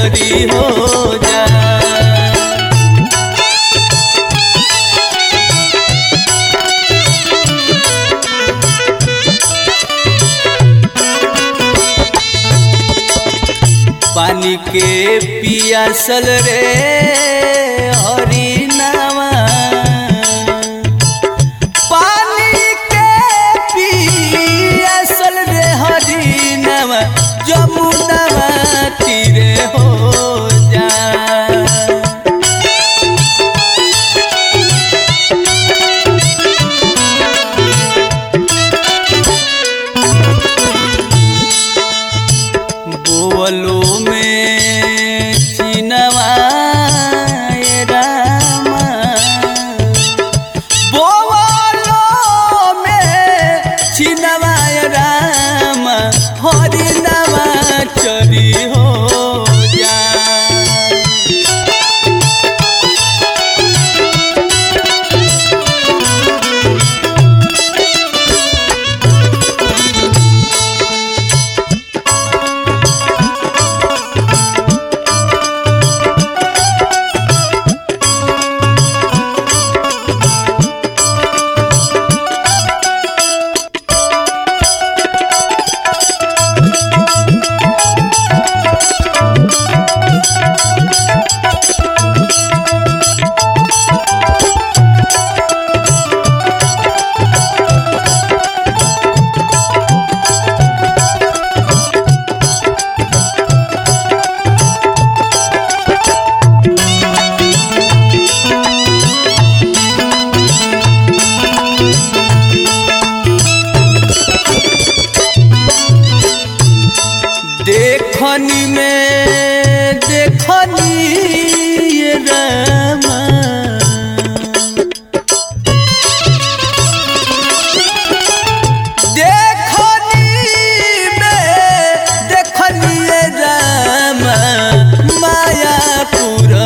चरी हो जा पानी के पियासल रे हरी नामा पानी के पियासल रे हरी नामा जमुना तीरे हो जा बोलो में चिनवा ये रामा बोलो में चिनवा ये रामा हरि नवा चरी हो जा देखनी में देखनी ये रामा देखनी में देखनी ये रामा मायापुर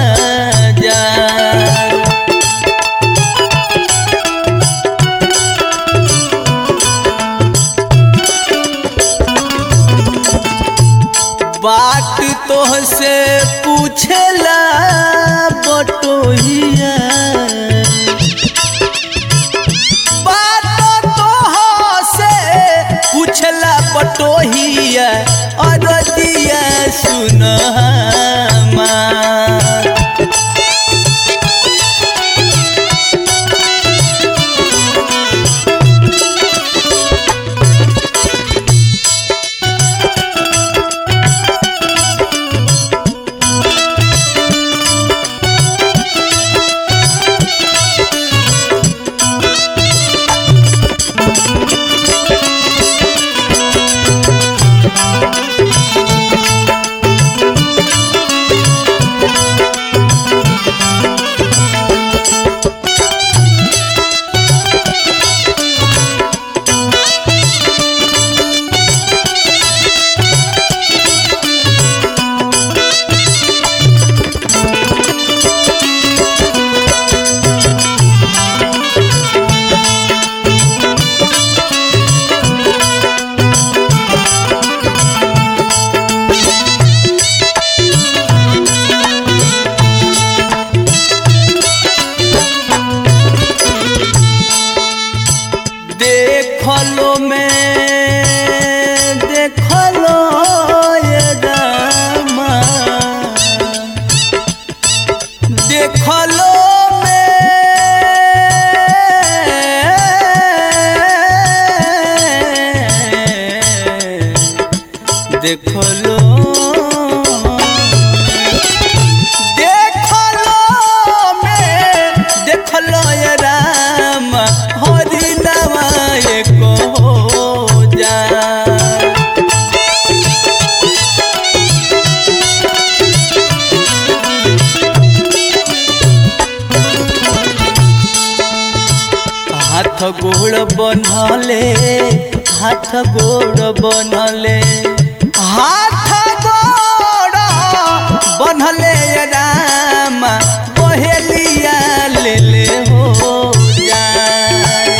बाजार बात तोह से पूछेला बटोहिया बात तोह से पूछेला बटोहिया अरदिया सुन देखलो में देखलो ये रामा देखलो में देखलो देखलो में देखलो ये राम हरि नामा एको जा हाथ गोड़ बनले हाथ गोड़ बनले हाथ गोड़ बनले राम पहेलिया ले ले हो जाए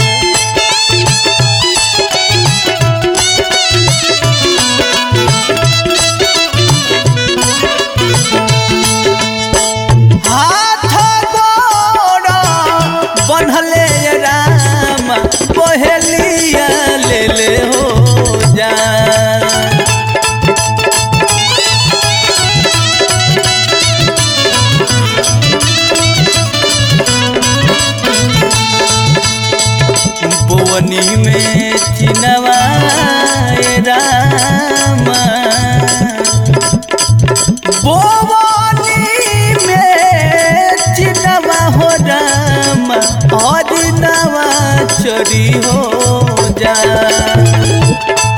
गुजरी हो जा